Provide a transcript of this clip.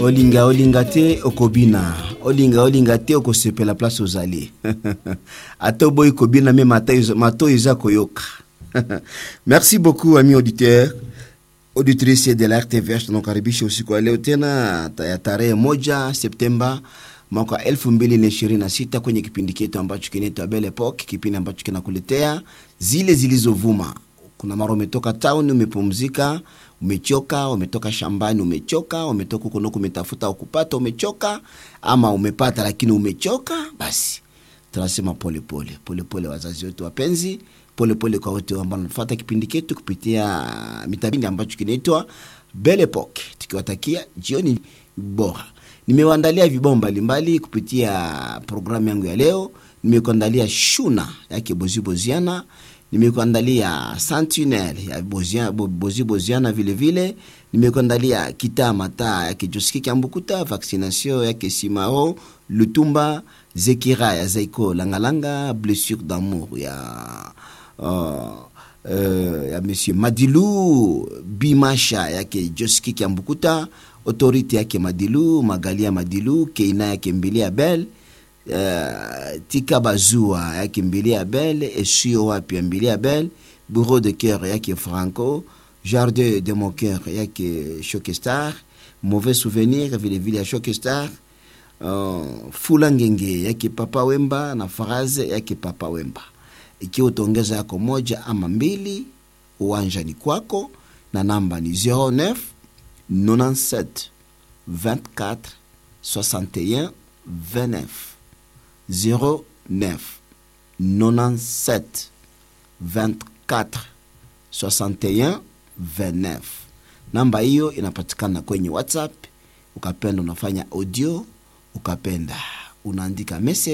olinga olinga te okobina olinga olinga te okosepela place ozali ata oboyi kobina me mato eza koyoka merci beaucoup ami auditeur auditrice de la rtvh tunakaribisha usiku wa leo tena ya tarehe moja septemba mwaka wa elfu mbili na ishirini na sita kwenye kipindi chetu ambacho kinaitwa Belle Epoque, kipindi ambacho kinakuletea zile zilizovuma. Kuna mara umetoka town, umepumzika, umechoka, umetoka shambani, umechoka, umetoka huko nako umetafuta ukupata, umechoka, ama umepata lakini umechoka, basi tunasema polepole polepole, wazazi wetu wapenzi, polepole kwa wote ambao wanafuata kipindi chetu kupitia mitabindi ambacho kinaitwa Belle Epoque, tukiwatakia jioni bora nimewaandalia vibao mbalimbali kupitia programu yangu ya leo. Nimekuandalia shuna yake Bozi Boziana, nimekuandalia Sentinel ya Bozia, Bozi Boziana vile vile, nimekuandalia kita mata yake Joski Kambukuta, vaccination yake Simao Lutumba, Zekira ya Zaiko Langalanga, blessure d'amour ya uh, uh, ya Monsieur Madilu Bimasha yake Joski Kambukuta autorité yake Madilu, Magalia Madilu, Keina yake Mbili Abel, uh, Tika Bazua yake Mbili Abel, Esio wapi ya Mbili Abel, Bureau de cœur yake Franco, Jardin de mon cœur yake Shokestar, Mauvais souvenir vile vile ya Shokestar, uh, Fula Ngenge yake Papa Wemba na Faraze yake Papa Wemba. Ikiwa utaongeza yako moja ama mbili, uwanja ni kwako na namba ni 09 97 24 61 29 09 97 24 61 29. Namba hiyo inapatikana kwenye WhatsApp. Ukapenda unafanya audio, ukapenda unaandika message